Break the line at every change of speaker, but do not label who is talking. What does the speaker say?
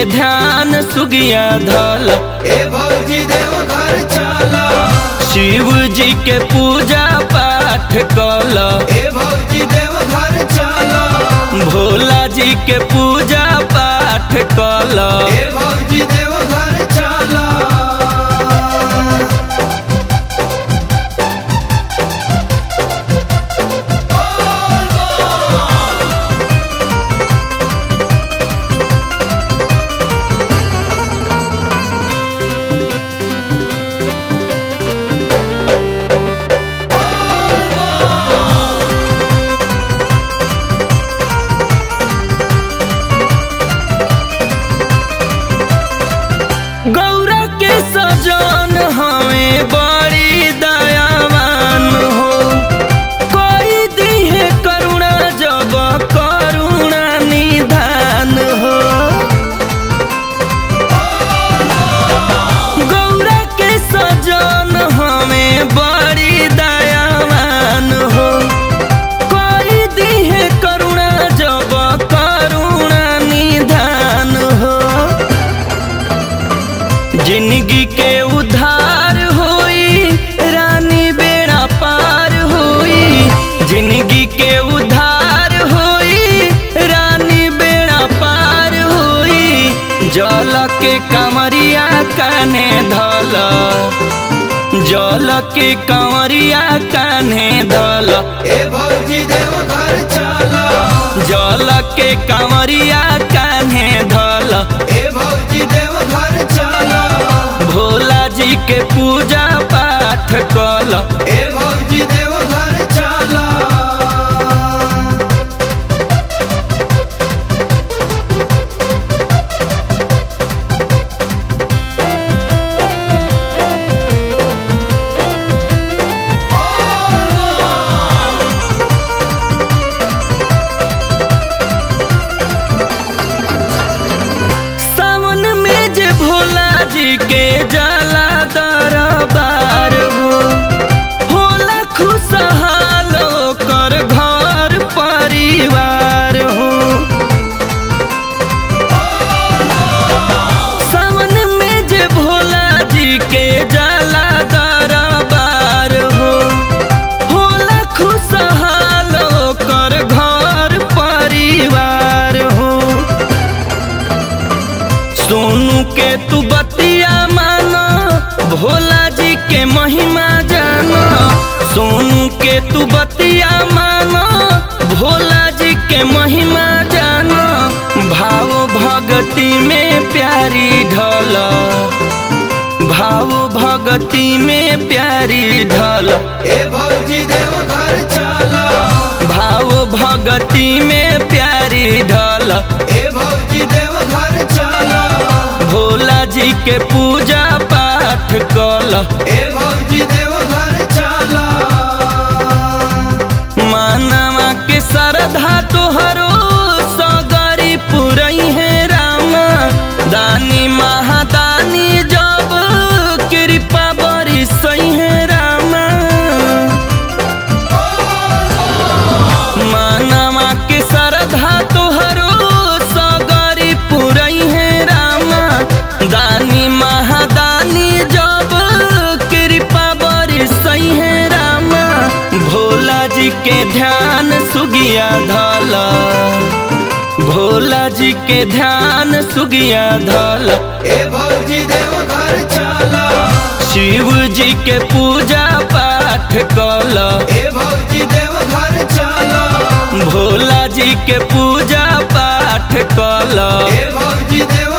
ध्यान सुगिया धल
ए भौजी देव घर चला
शिव जी के पूजा पाठ कल
ए भौजी देव घर चला
भोला जी के पूजा पाठ कल
ए भौजी देव घर चला
गौरा के सजन हमें बड़ी दयावान हो कोई दिहे करुणा जब करुणा निधान हो गौरा के सजन हमें बड़ी दयावान हो कोई दिहे करुणा जब करुणा निधान हो जिंदगी के उधार होई रानी बेड़ा पार होई जिंदगी के उधार होई रानी बेड़ा पार होई जल के कमरिया काने धल जल के कमरिया काने धल
ए भौजी देव घर चला
जल के कमरिया काने धल
ए भौजी देव घर चला
भोला जी के पूजा पाठ कल
ए भौजी देव घर चला
सावन में जे भोला जी के जाला दरबार हो होला खुशहाल कर घर परिवार हो सावन में जे भोला जी के जाला दरबार हो होला खुशहाल कर घर परिवार हो सोनू के तू बतिया मानो भोला जी के महिमा जानो सोनू के तू बतिया मानो भोला जी के महिमा जानो भाव भगती में प्यारी ढल भाव भगती में प्यारी ढल
ए भौजी देव घर चला
भाव भगती में प्यारी ढल
ए भौजी देव घर चला
भोला जी के पूजा पाठ कल
ए भौजी देव घर चला
मानवा के श्रद्धा तोहरो सगरी पुरई है रामा दानी महादानी जब कृपा बरी सही है रामा मानवा के श्रद्धा तोहरो सगरी पुरई है रामा दानी महादानी जब कृपा बरी सही है रामा भोला जी के ध्यान सुगिया धल भोला जी के ध्यान सुगिया धल
ए भौजी देव घर चला
शिव जी के पूजा पाठ कल
ए भौजी देव घर चला
भोला जी के पूजा पाठ कल
ए भौजी देव